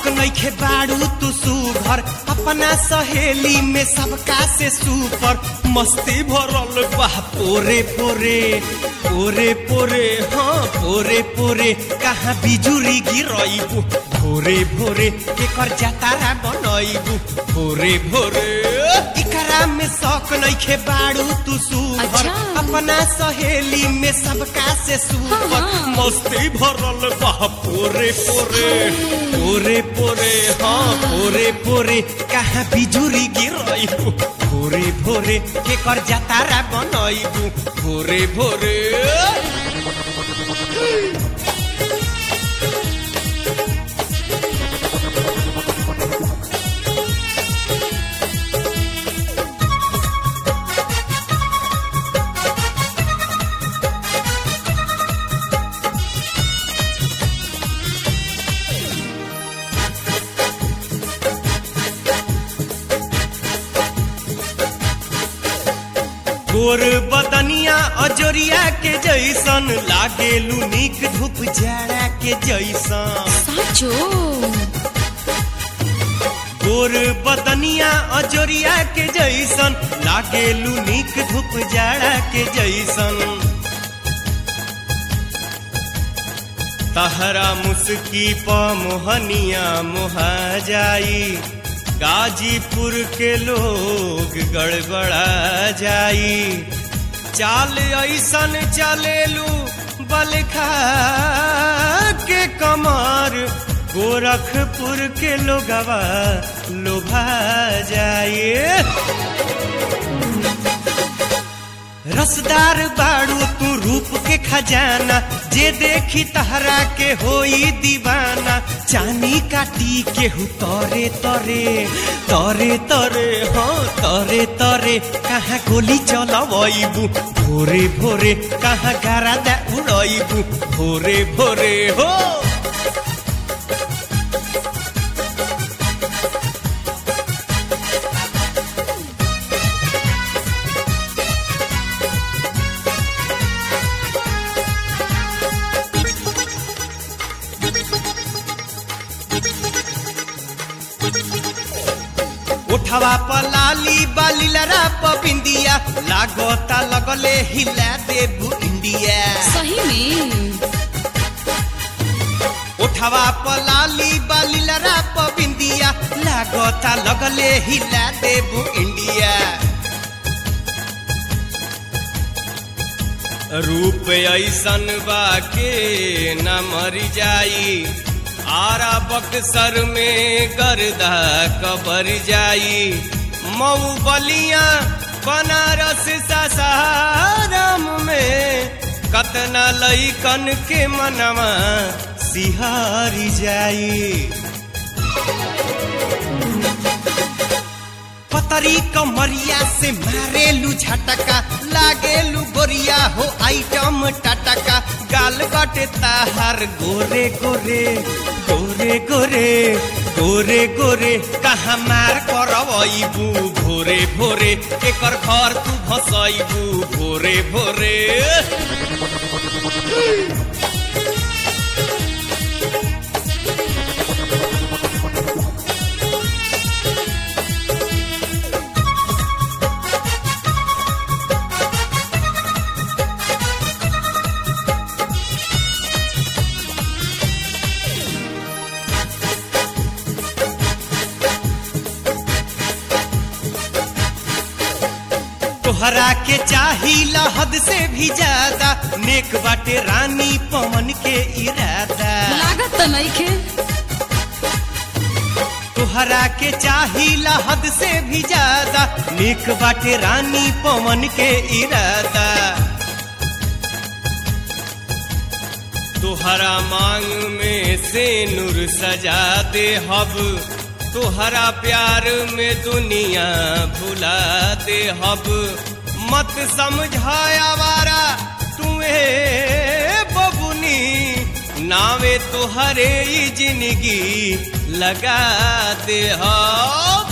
शौक नइखे बाड़ू तू सुघर अपना सहेली में सबका से सुपर मस्ती भरल बा पोरे पोरे पोरे पोरे हाँ पोरे पोरे कहाँ बिजुरी गिरइबू भोरे भोरे केकर जातारा बनइबू भोरे भोरे इकरा में शौक नइखे बाड़ू तू सुघर अच्छा। अपना सहेली में सबका से सुपर हाँ, हाँ। मस्ती भरल बा पोरे पोरे पोरे पोरे हाँ पोरे पोरे कहाँ बिजुरी गिरइबू भोरे भोरे केकर जातारा बनइबू भोरे भोरे गोर बदनिया अजोरिया के जैसन लागेलू निक धूप जाड़ा के जैसन साचो गोर बदनिया अजोरिया के जैसन लागेलू निक धूप जाड़ा के जैसन तहरा मुस्की प मोहनिया मोहा जाई गाजीपुर के लोग गड़बड़ा जाई चाल ऐसन चलेलू बलखा के कमर गोरखपुर के लोगवा लोभा जाए रसदार बाड़ू तू रूप के खजाना जे देखी तहरा के होई दीवाना चानी काटी के हु तरे तरे तरे तरे हाँ तरे तरे कहाँ गोली चलबू भोरे भोरे कहाँ गारा दा उड़बू भोरे भोरे हो उठवा पलाली बाली लरा बिंदिया लागोता लगले हिला देबू इंडिया सही में उठवा पलाली बाली लरा बिंदिया लागोता लगले हिला देबू इंडिया रूप ऐसन बा के न मरी जाई आरा बक्सर में गर्दा कबर जाई मऊ बलिया बनारस सासाराम में कतना लईकन के मनवा सिहारी जाई पतरी कमरिया से मारेलू झटका लागेलू गोरिया हो आइटम टटका गाल बटे ताहार गोरे गोरे गोरे गोरे गोरे गोरे कहाँ मार करबू भोरे भोरे एकर घर तू भसैबू भोरे भोरे तोहरा के चाही हद से भी ज्यादा नेक बाटे रानी पवन के इरादा लागत तो नहीं खे तोहरा के चाही हद से भी ज्यादा नेक बाटे रानी पवन के इरादा तोहरा मांग में से नूर सजा दे हब तोहरा प्यार में दुनिया भुला दे हब मत समझाया वारा तुम्हें बबुनी नावे तोहरे ही जिंदगी लगा दे हब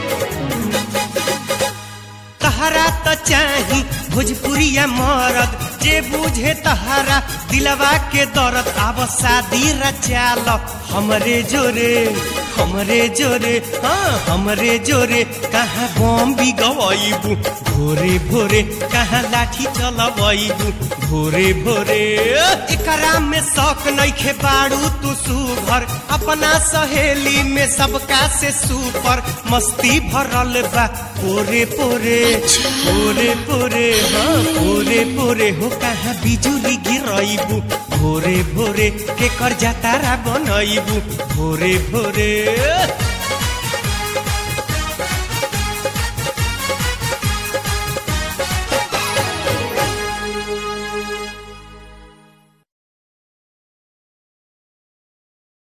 तहरा त चाही भोजपुरिया मरद जे बुझे तहरा दिलवा के दर्द आब शादी रचाल हमरे जोरे हमरे जोरे हाँ हमरे जोरे कहाँ बम भी गवाइबू भोरे भोरे कहाँ लाठी चलवाइबू भोरे भोरे एकरा में शौक नइखे बाड़ू तू सुभर अपना सहेली में सबका से सुपर मस्ती भरल बा पोरे पोरे पोरे पोरे हाँ पोरे पोरे हो कहाँ बिजुली गिरइबू भोरे भोरे के कर जातारा बनइबू भोरे भोरे